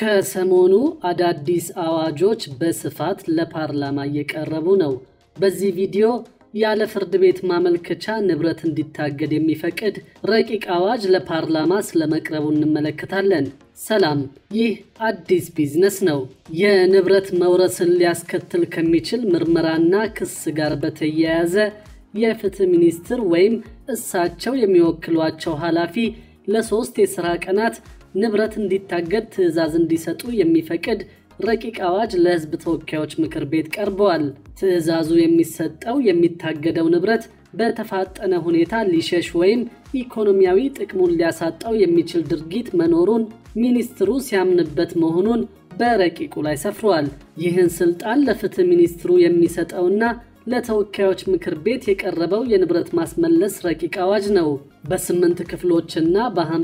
ከሰሞኑ አዳዲስ አዋጆች በስፋት ለፓርላማ እየቀረቡ ነው። በዚህ ቪዲዮ ያለ ፍርድ ቤት ማመልከቻ ንብረት እንዲታገድ የሚፈቅድ ረቂቅ አዋጅ ለፓርላማ ስለመቅረቡ እንመለከታለን። ሰላም፣ ይህ አዲስ ቢዝነስ ነው። የንብረት መውረስን ሊያስከትል ከሚችል ምርመራና ክስ ጋር በተያያዘ የፍትህ ሚኒስትር ወይም እሳቸው የሚወክሏቸው ኃላፊ ለሶስት የሥራ ቀናት ንብረት እንዲታገድ ትዕዛዝ እንዲሰጡ የሚፈቅድ ረቂቅ አዋጅ ለሕዝብ ተወካዮች ምክር ቤት ቀርበዋል። ትዕዛዙ የሚሰጠው የሚታገደው ንብረት በተፋጠነ ሁኔታ ሊሸሽ ወይም ኢኮኖሚያዊ ጥቅሙን ሊያሳጣው የሚችል ድርጊት መኖሩን ሚኒስትሩ ሲያምንበት መሆኑን በረቂቁ ላይ ሰፍሯል። ይህን ስልጣን ለፍትህ ሚኒስትሩ የሚሰጠውና ለተወካዮች ምክር ቤት የቀረበው የንብረት ማስመለስ ረቂቅ አዋጅ ነው። በስምንት ክፍሎችና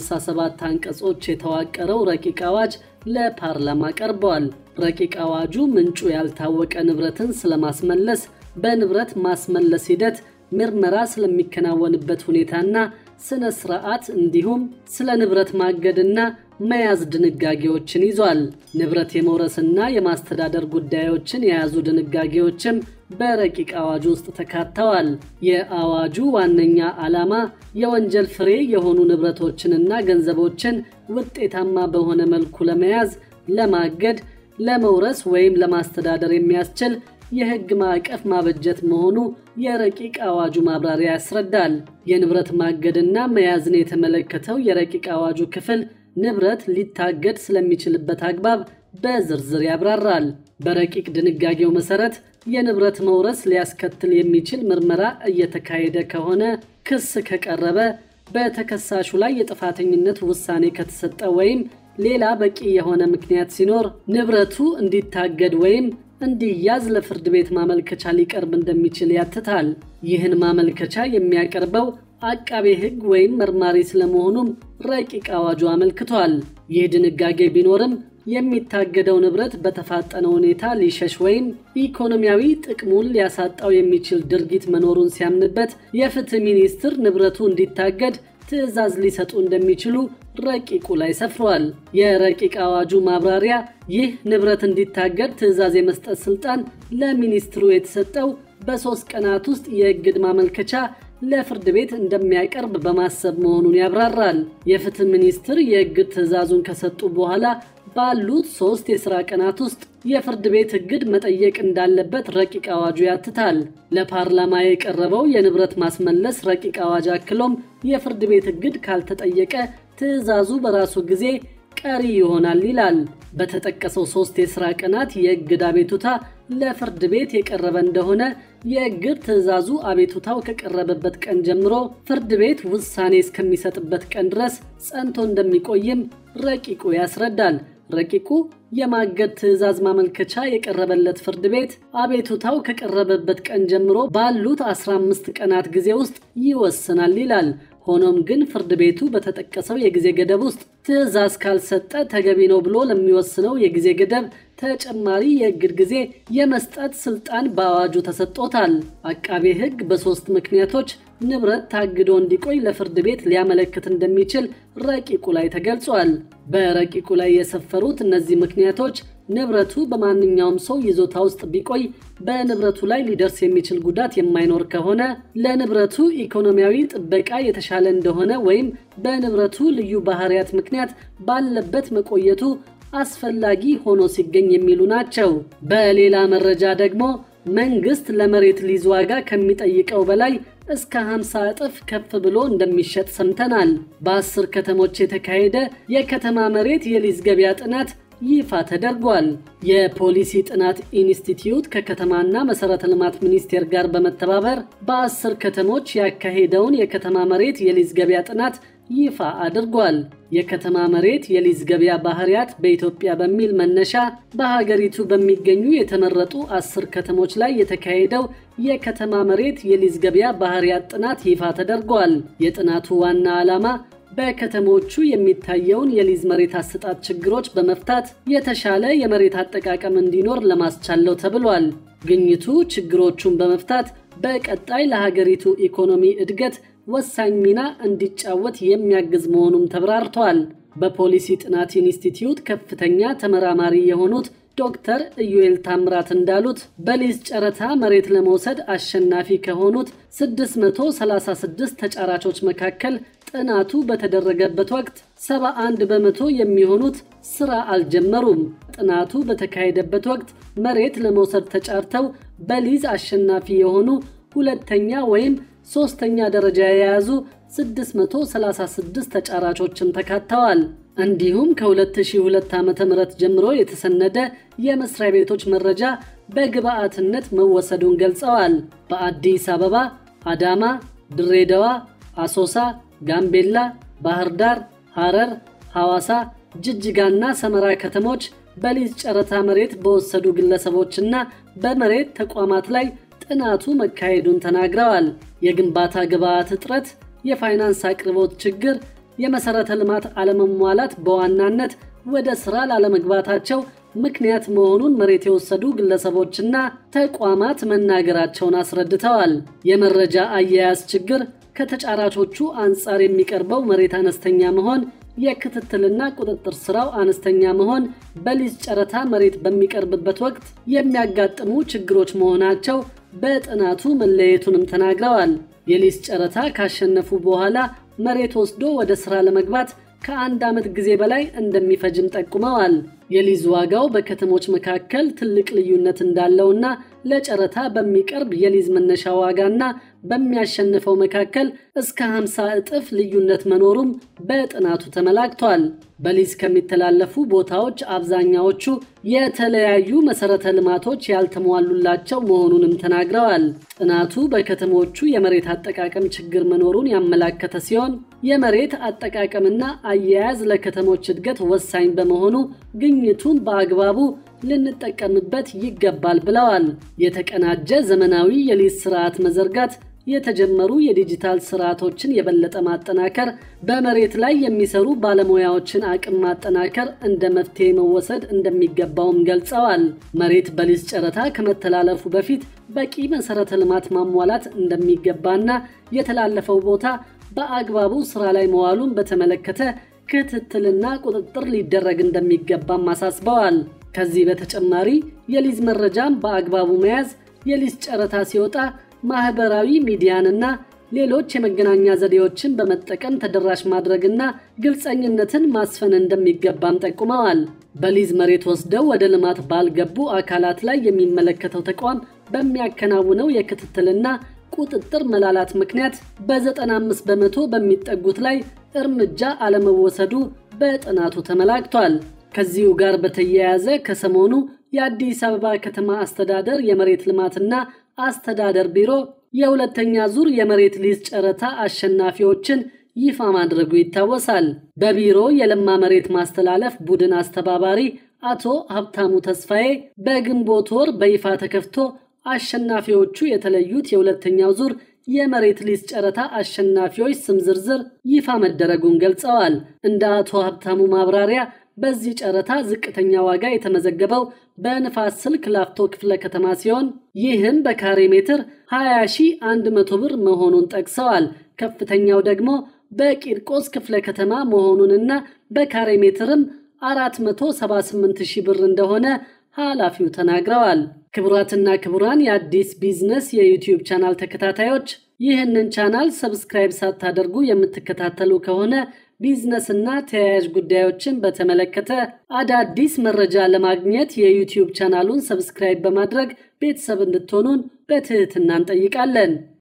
በ57 አንቀጾች የተዋቀረው ረቂቅ አዋጅ ለፓርላማ ቀርበዋል። ረቂቅ አዋጁ ምንጩ ያልታወቀ ንብረትን ስለማስመለስ፣ በንብረት ማስመለስ ሂደት ምርመራ ስለሚከናወንበት ሁኔታና ስነ ስርዓት እንዲሁም ስለ ንብረት ማገድና መያዝ ድንጋጌዎችን ይዟል። ንብረት የመውረስና የማስተዳደር ጉዳዮችን የያዙ ድንጋጌዎችም በረቂቅ አዋጁ ውስጥ ተካተዋል። የአዋጁ ዋነኛ ዓላማ የወንጀል ፍሬ የሆኑ ንብረቶችንና ገንዘቦችን ውጤታማ በሆነ መልኩ ለመያዝ፣ ለማገድ፣ ለመውረስ ወይም ለማስተዳደር የሚያስችል የሕግ ማዕቀፍ ማበጀት መሆኑ የረቂቅ አዋጁ ማብራሪያ ያስረዳል። የንብረት ማገድና መያዝን የተመለከተው የረቂቅ አዋጁ ክፍል ንብረት ሊታገድ ስለሚችልበት አግባብ በዝርዝር ያብራራል። በረቂቅ ድንጋጌው መሰረት የንብረት መውረስ ሊያስከትል የሚችል ምርመራ እየተካሄደ ከሆነ፣ ክስ ከቀረበ፣ በተከሳሹ ላይ የጥፋተኝነት ውሳኔ ከተሰጠ ወይም ሌላ በቂ የሆነ ምክንያት ሲኖር ንብረቱ እንዲታገድ ወይም እንዲያዝ ለፍርድ ቤት ማመልከቻ ሊቀርብ እንደሚችል ያትታል። ይህን ማመልከቻ የሚያቀርበው አቃቤ ሕግ ወይም መርማሪ ስለመሆኑም ረቂቅ አዋጁ አመልክቷል። ይህ ድንጋጌ ቢኖርም የሚታገደው ንብረት በተፋጠነ ሁኔታ ሊሸሽ ወይም ኢኮኖሚያዊ ጥቅሙን ሊያሳጣው የሚችል ድርጊት መኖሩን ሲያምንበት የፍትህ ሚኒስትር ንብረቱ እንዲታገድ ትዕዛዝ ሊሰጡ እንደሚችሉ ረቂቁ ላይ ሰፍሯል። የረቂቅ አዋጁ ማብራሪያ ይህ ንብረት እንዲታገድ ትዕዛዝ የመስጠት ስልጣን ለሚኒስትሩ የተሰጠው በሦስት ቀናት ውስጥ የእግድ ማመልከቻ ለፍርድ ቤት እንደሚያቀርብ በማሰብ መሆኑን ያብራራል። የፍትህ ሚኒስትር የእግድ ትዕዛዙን ከሰጡ በኋላ ባሉት ሦስት የሥራ ቀናት ውስጥ የፍርድ ቤት እግድ መጠየቅ እንዳለበት ረቂቅ አዋጁ ያትታል። ለፓርላማ የቀረበው የንብረት ማስመለስ ረቂቅ አዋጅ አክሎም የፍርድ ቤት እግድ ካልተጠየቀ ትዕዛዙ በራሱ ጊዜ ቀሪ ይሆናል ይላል። በተጠቀሰው ሦስት የሥራ ቀናት የእግድ አቤቱታ ለፍርድ ቤት የቀረበ እንደሆነ የእግድ ትዕዛዙ አቤቱታው ከቀረበበት ቀን ጀምሮ ፍርድ ቤት ውሳኔ እስከሚሰጥበት ቀን ድረስ ጸንቶ እንደሚቆይም ረቂቁ ያስረዳል። ረቂቁ የማገድ ትዕዛዝ ማመልከቻ የቀረበለት ፍርድ ቤት አቤቱታው ከቀረበበት ቀን ጀምሮ ባሉት 15 ቀናት ጊዜ ውስጥ ይወስናል ይላል። ሆኖም ግን ፍርድ ቤቱ በተጠቀሰው የጊዜ ገደብ ውስጥ ትዕዛዝ ካልሰጠ ተገቢ ነው ብሎ ለሚወስነው የጊዜ ገደብ ተጨማሪ የእግድ ጊዜ የመስጠት ስልጣን በአዋጁ ተሰጥቶታል። አቃቤ ሕግ በሦስት ምክንያቶች ንብረት ታግዶ እንዲቆይ ለፍርድ ቤት ሊያመለክት እንደሚችል ረቂቁ ላይ ተገልጿል። በረቂቁ ላይ የሰፈሩት እነዚህ ምክንያቶች ንብረቱ በማንኛውም ሰው ይዞታ ውስጥ ቢቆይ በንብረቱ ላይ ሊደርስ የሚችል ጉዳት የማይኖር ከሆነ፣ ለንብረቱ ኢኮኖሚያዊ ጥበቃ የተሻለ እንደሆነ ወይም በንብረቱ ልዩ ባህሪያት ምክንያት ባለበት መቆየቱ አስፈላጊ ሆኖ ሲገኝ የሚሉ ናቸው። በሌላ መረጃ ደግሞ መንግስት ለመሬት ሊዝ ዋጋ ከሚጠይቀው በላይ እስከ 50 እጥፍ ከፍ ብሎ እንደሚሸጥ ሰምተናል። በአስር ከተሞች የተካሄደ የከተማ መሬት የሊዝ ገበያ ጥናት ይፋ ተደርጓል። የፖሊሲ ጥናት ኢንስቲትዩት ከከተማና መሠረተ ልማት ሚኒስቴር ጋር በመተባበር በአስር ከተሞች ያካሄደውን የከተማ መሬት የሊዝ ገበያ ጥናት ይፋ አድርጓል። የከተማ መሬት የሊዝ ገበያ ባህሪያት በኢትዮጵያ በሚል መነሻ በሀገሪቱ በሚገኙ የተመረጡ አስር ከተሞች ላይ የተካሄደው የከተማ መሬት የሊዝ ገበያ ባህሪያት ጥናት ይፋ ተደርጓል። የጥናቱ ዋና ዓላማ በከተሞቹ የሚታየውን የሊዝ መሬት አሰጣጥ ችግሮች በመፍታት የተሻለ የመሬት አጠቃቀም እንዲኖር ለማስቻለው ተብሏል። ግኝቱ ችግሮቹን በመፍታት በቀጣይ ለሀገሪቱ ኢኮኖሚ እድገት ወሳኝ ሚና እንዲጫወት የሚያግዝ መሆኑም ተብራርቷል። በፖሊሲ ጥናት ኢንስቲትዩት ከፍተኛ ተመራማሪ የሆኑት ዶክተር ኢዩኤል ታምራት እንዳሉት በሊዝ ጨረታ መሬት ለመውሰድ አሸናፊ ከሆኑት 636 ተጫራቾች መካከል ጥናቱ በተደረገበት ወቅት 71 በመቶ የሚሆኑት ስራ አልጀመሩም። ጥናቱ በተካሄደበት ወቅት መሬት ለመውሰድ ተጫርተው በሊዝ አሸናፊ የሆኑ ሁለተኛ ወይም ሶስተኛ ደረጃ የያዙ 636 ተጫራቾችም ተካተዋል። እንዲሁም ከ2002 ዓ.ም ጀምሮ የተሰነደ የመስሪያ ቤቶች መረጃ በግብአትነት መወሰዱን ገልጸዋል። በአዲስ አበባ፣ አዳማ፣ ድሬዳዋ፣ አሶሳ፣ ጋምቤላ፣ ባህር ዳር፣ ሐረር፣ ሐዋሳ፣ ጅጅጋና ሰመራ ከተሞች በሊዝ ጨረታ መሬት በወሰዱ ግለሰቦችና በመሬት ተቋማት ላይ ጥናቱ መካሄዱን ተናግረዋል። የግንባታ ግብዓት እጥረት፣ የፋይናንስ አቅርቦት ችግር፣ የመሠረተ ልማት አለመሟላት በዋናነት ወደ ሥራ ላለመግባታቸው ምክንያት መሆኑን መሬት የወሰዱ ግለሰቦችና ተቋማት መናገራቸውን አስረድተዋል። የመረጃ አያያዝ ችግር፣ ከተጫራቾቹ አንጻር የሚቀርበው መሬት አነስተኛ መሆን፣ የክትትልና ቁጥጥር ሥራው አነስተኛ መሆን በሊዝ ጨረታ መሬት በሚቀርብበት ወቅት የሚያጋጥሙ ችግሮች መሆናቸው በጥናቱ መለየቱንም ተናግረዋል። የሊዝ ጨረታ ካሸነፉ በኋላ መሬት ወስዶ ወደ ሥራ ለመግባት ከአንድ ዓመት ጊዜ በላይ እንደሚፈጅም ጠቁመዋል። የሊዝ ዋጋው በከተሞች መካከል ትልቅ ልዩነት እንዳለውና ለጨረታ በሚቀርብ የሊዝ መነሻ ዋጋና በሚያሸንፈው መካከል እስከ 50 እጥፍ ልዩነት መኖሩም በጥናቱ ተመላክቷል። በሊዝ ከሚተላለፉ ቦታዎች አብዛኛዎቹ የተለያዩ መሠረተ ልማቶች ያልተሟሉላቸው መሆኑንም ተናግረዋል። ጥናቱ በከተሞቹ የመሬት አጠቃቀም ችግር መኖሩን ያመላከተ ሲሆን የመሬት አጠቃቀምና አያያዝ ለከተሞች እድገት ወሳኝ በመሆኑ ግኝቱን በአግባቡ ልንጠቀምበት ይገባል ብለዋል። የተቀናጀ ዘመናዊ የሊዝ ስርዓት መዘርጋት የተጀመሩ የዲጂታል ስርዓቶችን የበለጠ ማጠናከር፣ በመሬት ላይ የሚሰሩ ባለሙያዎችን አቅም ማጠናከር እንደ መፍትሄ መወሰድ እንደሚገባውም ገልጸዋል። መሬት በሊዝ ጨረታ ከመተላለፉ በፊት በቂ መሠረተ ልማት ማሟላት እንደሚገባና የተላለፈው ቦታ በአግባቡ ስራ ላይ መዋሉን በተመለከተ ክትትልና ቁጥጥር ሊደረግ እንደሚገባም አሳስበዋል። ከዚህ በተጨማሪ የሊዝ መረጃን በአግባቡ መያዝ፣ የሊዝ ጨረታ ሲወጣ ማህበራዊ ሚዲያንና ሌሎች የመገናኛ ዘዴዎችን በመጠቀም ተደራሽ ማድረግና ግልጸኝነትን ማስፈን እንደሚገባም ጠቁመዋል። በሊዝ መሬት ወስደው ወደ ልማት ባልገቡ አካላት ላይ የሚመለከተው ተቋም በሚያከናውነው የክትትልና ቁጥጥር መላላት ምክንያት በ95 በመቶ በሚጠጉት ላይ እርምጃ አለመወሰዱ በጥናቱ ተመላክቷል። ከዚሁ ጋር በተያያዘ ከሰሞኑ የአዲስ አበባ ከተማ አስተዳደር የመሬት ልማትና አስተዳደር ቢሮ የሁለተኛ ዙር የመሬት ሊዝ ጨረታ አሸናፊዎችን ይፋ ማድረጉ ይታወሳል። በቢሮ የለማ መሬት ማስተላለፍ ቡድን አስተባባሪ አቶ ሀብታሙ ተስፋዬ በግንቦት ወር በይፋ ተከፍቶ አሸናፊዎቹ የተለዩት የሁለተኛው ዙር የመሬት ሊዝ ጨረታ አሸናፊዎች ስም ዝርዝር ይፋ መደረጉን ገልጸዋል። እንደ አቶ ሀብታሙ ማብራሪያ በዚህ ጨረታ ዝቅተኛ ዋጋ የተመዘገበው በንፋስ ስልክ ላፍቶ ክፍለ ከተማ ሲሆን ይህም በካሬ ሜትር 20100 ብር መሆኑን ጠቅሰዋል። ከፍተኛው ደግሞ በቂርቆስ ክፍለ ከተማ መሆኑንና በካሬ ሜትርም 478000 ብር እንደሆነ ኃላፊው ተናግረዋል። ክቡራትና ክቡራን የአዲስ ቢዝነስ የዩቲዩብ ቻናል ተከታታዮች ይህንን ቻናል ሰብስክራይብ ሳታደርጉ የምትከታተሉ ከሆነ ቢዝነስና ተያያዥ ጉዳዮችን በተመለከተ አዳዲስ መረጃ ለማግኘት የዩቲዩብ ቻናሉን ሰብስክራይብ በማድረግ ቤተሰብ እንድትሆኑን በትህትና እንጠይቃለን።